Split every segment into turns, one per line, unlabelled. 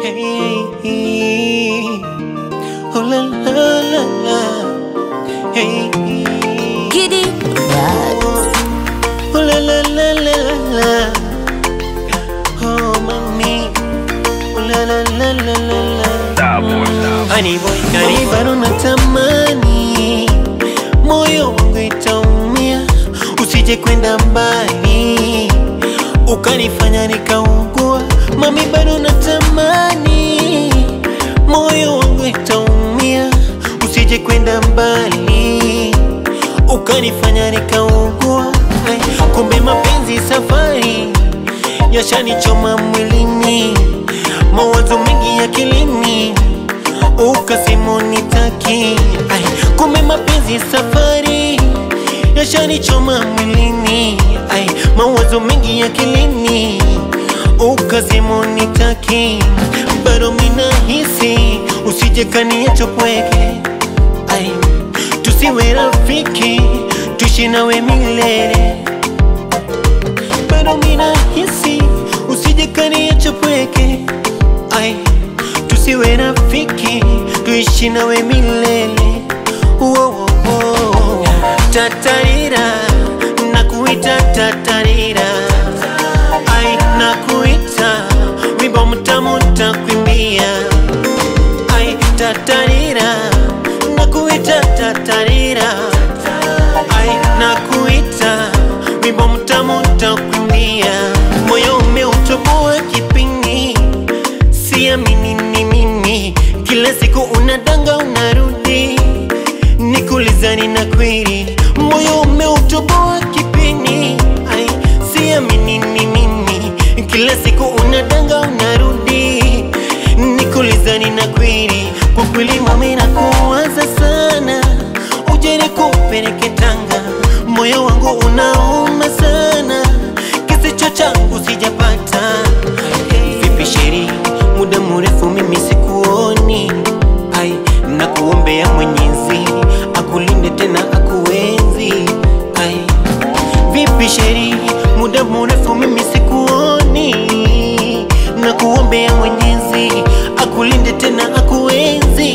Hey, oh la la la la. Hey,
Giddy vibes.
oh la la la la la la. Oh mami, oh la la la la la la. Honey boy, karibu bado natamani, moyo wangu itaumia, usije kwenda mbali ukanifanya nikaugua. Mami, bado natamani, moyo wangu itaumia, usije kwenda mbali ukanifanya nikaugua. Ay, Kumbe mapenzi safari yashanichoma mwilini, mawazo mengi akilini, ukasema unitaki. Ay, Kumbe mapenzi safari yashanichoma mwilini, Ay, mawazo mengi akilini, ukasema unitaki. Bado mina hisi usije kaniacha pweke, Ay, tusiwe rafiki, tuishi nawe milele bado mina hisi usije kaniacha pweke, ai tusiwe rafiki, tuishi nawe milele. Wo, wo, wo. Tatarira, nakuita tatarira, ai nakuita wimbo mtamu ntakwimbia, ai tatarira, nakuita tatarira, ai nakuita wimbo mtamu ntakwimbia, moyo umeutoboa kipini, siamini ni mimi, kila siku unadanga unarudi, nikulizani na kweli, moyo umeutoboa kipini, ai siamini ni mimi, kila siku unadanga unarudi, nikulizani na kweli, kwa kweli mami nakuwaza sana, uje nikupeleke Tanga, moyo wangu unauma sana, kisicho changu sijapata. Vipi sheri, muda mrefu mimi sikuoni, ai nakuombea Mwenyezi akulinde tena akuenzi, ai vipi sheri, muda mrefu mimi sikuoni, nakuombea Mwenyezi akulinde tena akuenzi.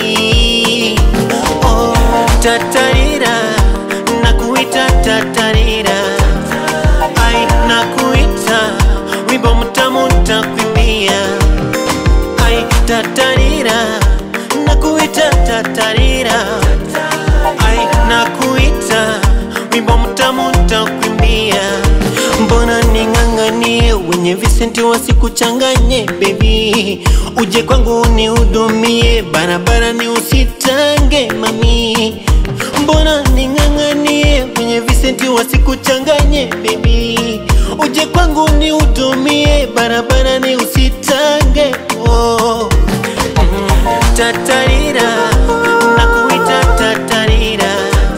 Oh, tatarira, nakuita tatarira, ai nakuita wimbo mtamu ntakwimbia, ai tatarira, nakuita tatarira, ai nakuita wimbo mtamu ntakwimbia. Mbona ning'ang'anie wenye visenti wasikuchanganye baby, uje kwangu nihudumie, barabara ni usitange mami. Mbona ning'ang'anie wenye visenti wasikuchanganye baby, uje kwangu nihudumie, barabara ni usitange oh. Tatarira, nakuita tatarira,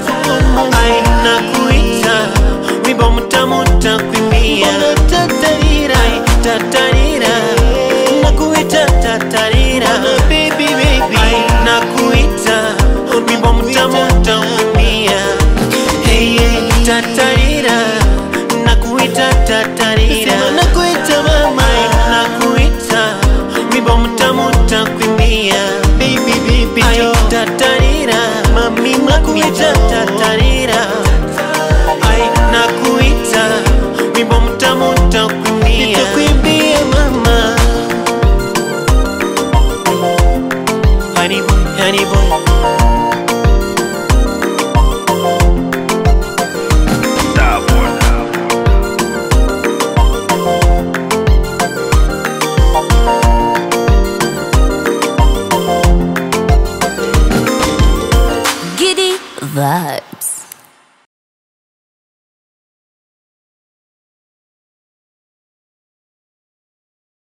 ai nakuita wimbo mtamu ntakwimbia. Tatarira, ai tatarira, nakuita tatarira, baby baby, ai nakuita wimbo mtamu ntakwimbia. Hey, hey, tatarira, nakuita tatarira, nakuita mama, ai nakuita wimbo mtamu ntakwimbia. Baby baby, ai tatarira, mami nakuita tatarira, ai nakuita wimbo mtamu ntakwimbia. Nitakuimbia mama, honey boy, honey boy.
Giddy vibes.